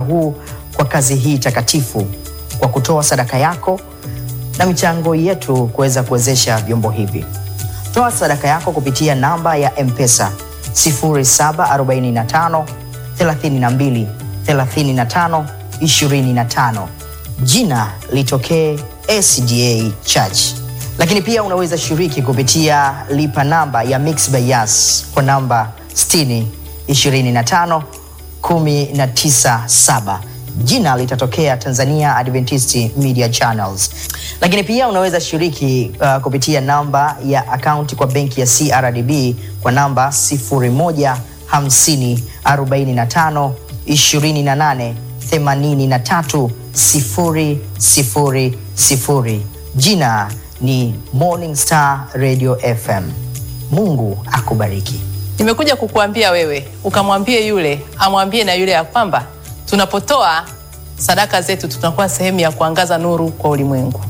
huu kwa kazi hii takatifu kwa kutoa sadaka yako na michango yetu kuweza kuwezesha vyombo hivi. Toa sadaka yako kupitia namba ya M-Pesa 0745 32 35 25. Jina litokee SDA Church. Lakini pia unaweza shiriki kupitia lipa namba ya Mixx by Yas kwa namba 60 25 197 jina litatokea Tanzania Adventist Media Channels. Lakini pia unaweza shiriki uh, kupitia namba ya akaunti kwa benki ya CRDB kwa namba 0150 45 28 83 000. Jina ni Morning Star Radio FM. Mungu akubariki. Nimekuja kukuambia wewe ukamwambie yule amwambie na yule ya kwamba tunapotoa sadaka zetu tunakuwa sehemu ya kuangaza nuru kwa ulimwengu.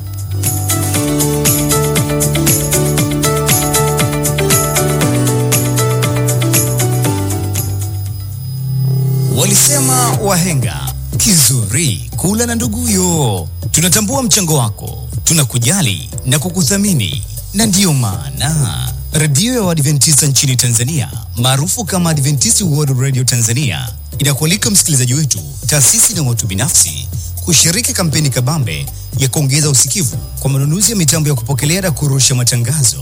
Walisema wahenga kizuri kula na nduguyo. Tunatambua mchango wako, tunakujali na kukuthamini, na ndiyo maana redio ya Waadventista nchini Tanzania maarufu kama Adventist World Radio Tanzania inakualika msikilizaji wetu, taasisi na watu binafsi kushiriki kampeni kabambe ya kuongeza usikivu kwa manunuzi ya mitambo ya kupokelea na kurusha matangazo,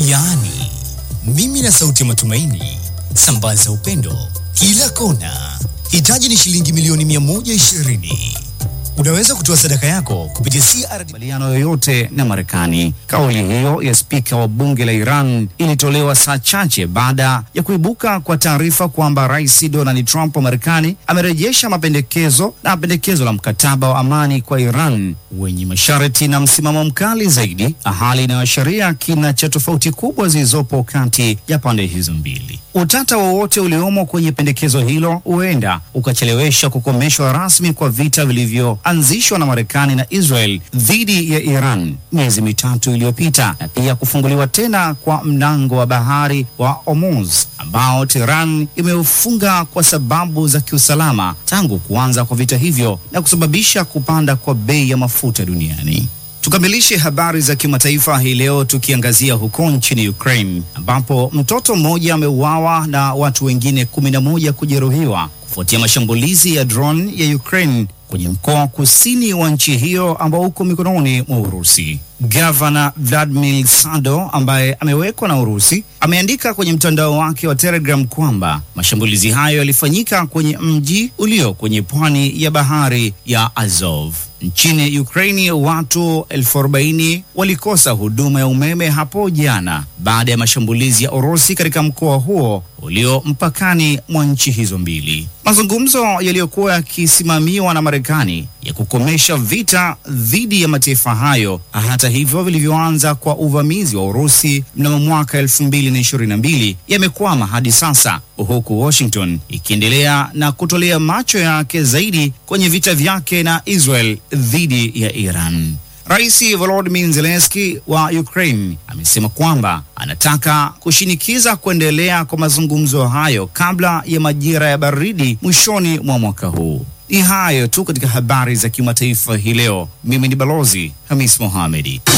yaani mimi na sauti ya matumaini, sambaza upendo kila kona. Hitaji ni shilingi milioni 120. Unaweza kutoa sadaka yako kupitia CRDB makubaliano yoyote na Marekani. Kauli hiyo ya spika wa bunge la Iran ilitolewa saa chache baada ya kuibuka kwa taarifa kwamba Rais Donald Trump wa Marekani amerejesha mapendekezo na pendekezo la mkataba wa amani kwa Iran wenye masharti na msimamo mkali zaidi, hali inayoashiria kina cha tofauti kubwa zilizopo kati ya pande hizo mbili. Utata wowote uliomo kwenye pendekezo hilo huenda ukachelewesha kukomeshwa rasmi kwa vita vilivyoanzishwa na Marekani na Israel dhidi ya Iran miezi mitatu iliyopita, na pia kufunguliwa tena kwa mlango wa bahari wa Hormuz ambao Tehran imeufunga kwa sababu za kiusalama tangu kuanza kwa vita hivyo na kusababisha kupanda kwa bei ya mafuta duniani. Tukamilishe habari za kimataifa hii leo tukiangazia huko nchini Ukraine ambapo mtoto mmoja ameuawa na watu wengine kumi na moja kujeruhiwa kufuatia mashambulizi ya drone ya Ukraine kwenye mkoa wa kusini wa nchi hiyo ambao uko mikononi mwa Urusi. Gavana Vladimir Sado ambaye amewekwa na Urusi ameandika kwenye mtandao wake wa Telegram kwamba mashambulizi hayo yalifanyika kwenye mji ulio kwenye pwani ya bahari ya Azov. Nchini Ukraini watu elfu arobaini walikosa huduma ya umeme hapo jana baada ya mashambulizi ya Urusi katika mkoa huo ulio mpakani mwa nchi hizo mbili. Mazungumzo yaliyokuwa yakisimamiwa na Marekani ya kukomesha vita dhidi ya mataifa hayo, hata hivyo, vilivyoanza kwa uvamizi wa Urusi mnamo mwaka elfu mbili na ishirini na mbili yamekwama hadi sasa, huku Washington ikiendelea na kutolea macho yake zaidi kwenye vita vyake na Israel dhidi ya Iran. Rais Volodymyr Zelensky wa Ukraine amesema kwamba anataka kushinikiza kuendelea kwa mazungumzo hayo kabla ya majira ya baridi mwishoni mwa mwaka huu. Ni hayo tu katika habari za kimataifa hii leo. Mimi ni Balozi Hamis Mohamedi.